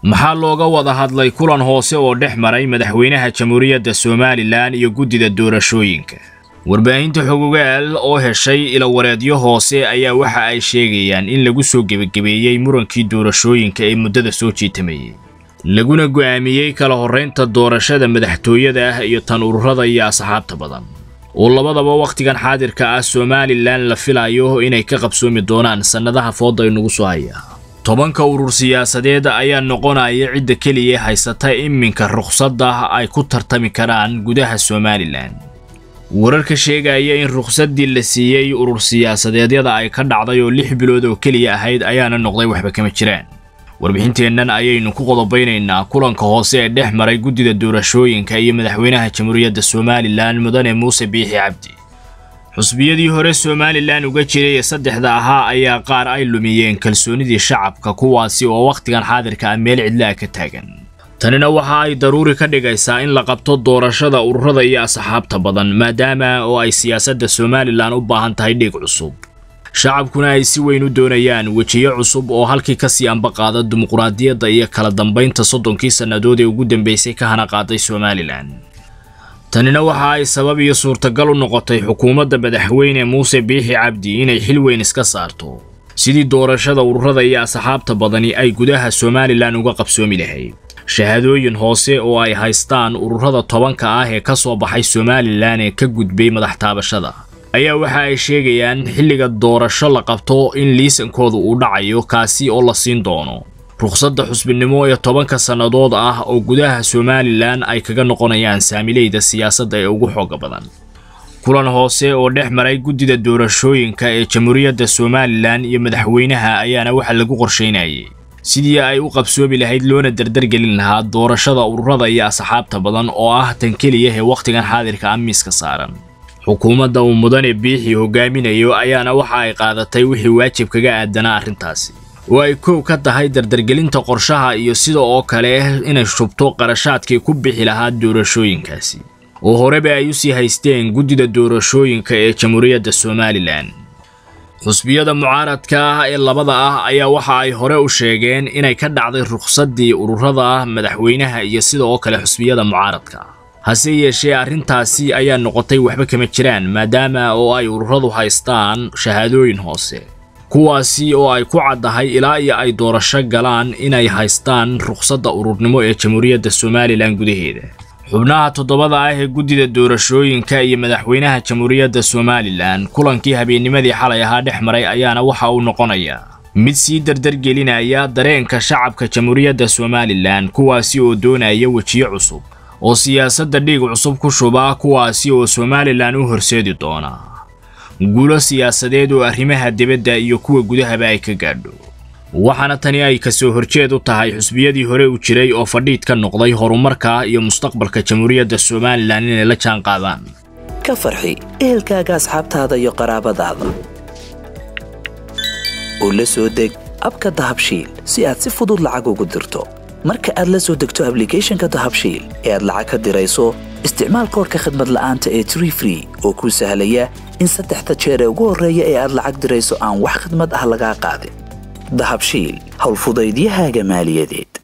maxaa looga wada hadlay kulan hoose oo dhex maray madaxweynaha jamhuuriyadda somalilan iyo guddida doorashooyinka warbaahinta xogogaal oo heshay ilawareedyo hoose ayaa waxa ay sheegayaan in lagu soo gebagabeeyey murankii doorashooyinka ee muddada soo jiitamayay laguna go'aamiyey kala horraynta doorashada madaxtooyada ah iyo tan ururada iyo asxaabta badan oo labadaba wakhtigan xaadirka ah somalilan la filayo inay ka qabsoomi doonaan sannadaha fooda inugu soo haya tobanka urur siyaasadeed ayaa noqonaya cidda keliya haysata iminka rukhsadda ay ku tartami karaan gudaha somalilan wararka sheegaya in rukhsaddii la siiyey urur siyaasadeedyada ay ka dhacday oo lix bilood oo keliya ahayd ayaana noqday waxba kama jiraan warbixinteennan ayaynu ku qodobaynaynaa kulanka hoose ee dhex maray guddida doorashooyinka iyo madaxweynaha jamhuuriyadda somalilan mudane muuse biixi cabdi xusbiyadii hore somalilan uga jiray ee saddexda ahaa ayaa qaar ay lumiyeen kalsoonidii shacabka kuwaasi oo wakhtigan xaadirka ah meel cidlaha ka taagan tanina waxa ay daruuri ka dhigaysaa in la qabto doorashada ururada iyo asxaabta badan maadaama oo ay siyaasadda somalilan u baahan tahay dhiig cusub shacabkuna ay si weyn u doonayaan wejiyo cusub oo halkii kasii ambaqaada dimuqraadiyadda iyo kala dambaynta soddonkii sannadood ee ugu dambeysay ka hana qaaday somalilan tanina waxa ay sabab iyo suurtagal u noqotay xukuumadda madaxweyne muuse biixi cabdi inay xil weyn iska saarto sidii doorashada ururada iyo asxaabta badani ay gudaha somalilan uga qabsoomi lahayd shahaadooyin hoose oo ay haystaan ururada tobanka ah ee ka soo baxay somalilan ee ka gudbay madax taabashada ayaa waxa ay sheegayaan xilliga doorasho la qabto in liisankooda uu dhacayo kaasi oo la siin doono rukhsadda xusbinimo ee tobanka sannadood ah oo gudaha somalilan ay kaga noqonayaan saamileyda siyaasadda ee ugu xooga badan kulan hoose oo dhex maray guddida doorashooyinka ee jamhuuriyadda somalilan iyo madaxweynaha ayaana waxa lagu qorshaynayay sidii ay u qabsoomi lahayd loona dardargelin lahaa doorashada ururada iyo asxaabta badan oo ah tan keliya ee wakhtigan xaadirka ah miiska saaran xukuumadda uu mudane biixi hogaaminayo ayaana waxa ay qaadatay wixii waajib kaga aadanaa arrintaasi oo ay koow ka tahay dardargelinta qorshaha iyo sida oo kale inay shubto qarashaadkii ku bixi lahaa doorashooyinkaasi oo horeba ay u sii haysteen guddida doorashooyinka ee jamhuuriyadda somalilan xusbiyada mucaaradka ah ee labada ah ayaa waxa ay hore u sheegeen inay ka dhacday rukhsaddii ururada madaxweynaha iyo sida oo kale xusbiyada mucaaradka hase yeeshee arrintaasi ayaa noqotay waxba kama jiraan maadaama oo ay ururadu haystaan shahaadooyin hoose kuwaasi oo ay ku caddahay ilaa iyo ay doorasho galaan inay haystaan rukhsadda ururnimo ee jamhuuriyadda somalilan gudaheeda xubnaha toddobada ah ee guddida doorashooyinka iyo madaxweynaha jamhuuriyadda somalilan kulankii habeennimadii xalay ahaa dhex maray ayaana waxa uu noqonayaa mid sii dardargelinaya dareenka shacabka jamhuuriyadda somalilan kuwaasi oo doonaya wejiyo cusub oo siyaasadda dhiig cusub ku shuba kuwaasi oo somalilan u horseedi doona guulo siyaasadeed oo arrimaha dibadda iyo kuwa gudahaba ay ka gaadho waxaana tani ay kasoo horjeed u tahay xusbiyadii hore u jiray oo fadhiid ka noqday horumarka iyo mustaqbalka jamhuuriyadda somalilan inay la jaan qaadaan ka farxi ehelkaaga asxaabtaada iyo qaraabadaada oo la soo deg abka dahabshiil si aad si fudud lacag ugu dirto marka aad la soo degto ablicathonka dahabshiil ee aad lacag ka dirayso isticmaal koorka khadmad la'aanta ee tree free oo kuu sahlaya in saddexda jeer ee ugu horreeya ee aad lacag dirayso aan wax khadmad ah lagaa qaadin dahabshiil howlfudaydiyahaaga maaliyadeed